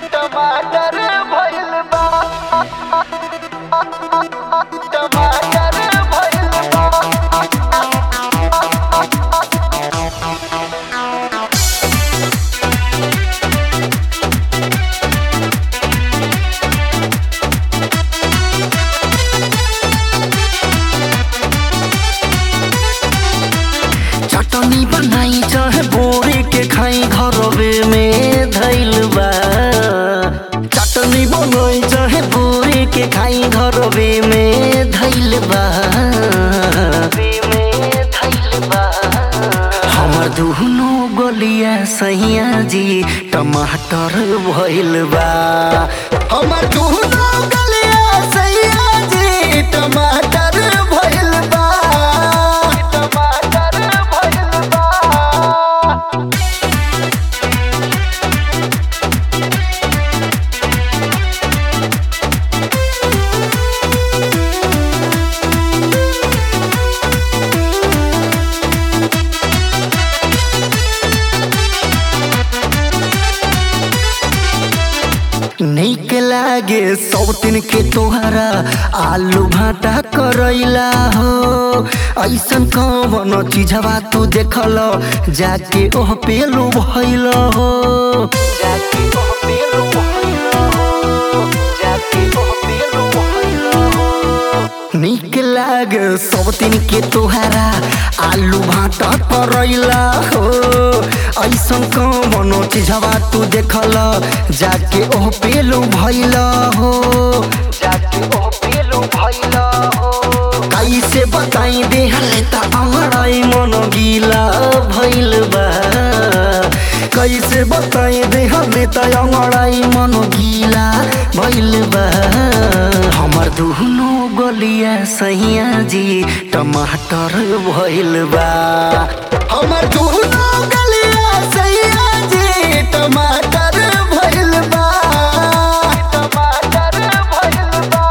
टमाटर भइल बा टमाटर भइल बा चटनी बनाई चाहे बोरे के खाई घरवे में धैल बा चटनी बनाई चाहे बोरे के खाई घरवे में धैल बा हमर दुनो गलिया सैया जी टमाटर भइल बा हमर दुनो गलिया सैया जी टमाटर भइल बा टमाटर भइल बा नीक लागे सब दिन के तोहरा आलू भाटा करैला हो ऐसन कवन चीजवा तू देखल जाके ओह पेलू भइल हो जाके ओह पेलू भइल हो जाके ओह पेलू भइल हो नीक लागे सब दिन के तोहरा आलू भाटा करैला हो ऐसन कवन चीजवा तू देखल जाके ओह पेलू भइल हो जाके ओह पेलू भइल हो कैसे बताई देहले त अमराई मन गीला भइल बा कैसे बताई देहले त अमराई मन गीला भइल बा हमर दुनो गलिया सैया जी टमाटर भइल बा हमर दुनो गलिया सैया जी टमाटर भइल बा टमाटर भइल बा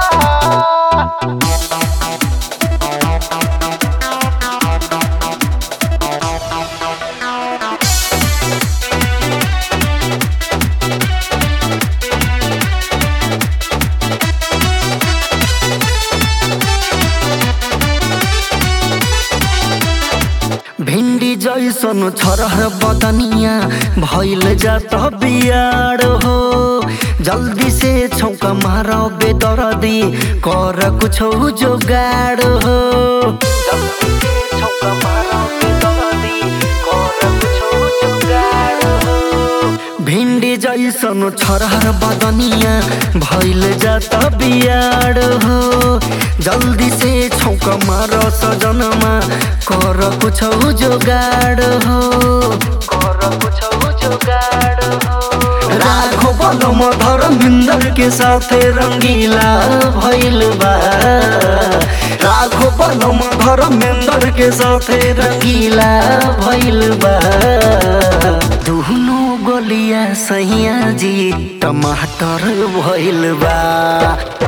भिंडी जैसन छरह बदनिया भइल जात बियाड हो जल्दी से छौका मार बेदरदी कर कुछो जोगाड हो जल्दी से छौका मारो के दरदी कर कुछो जुगाड़ हो भिंडी जैसन छरह बदनिया भइल जात बियाड हो जल्दी से छौका मार सजनमा कर कुछो जोगाड हो कर कुछो जुगाड़ हो राघो बलम धर्मिंदर के साथे रंगीला भइल बा राघो बलम धर्मेंदर के साथे रंगीला भइल बा दुनो गलिया सैया जी टमाटर भइल बा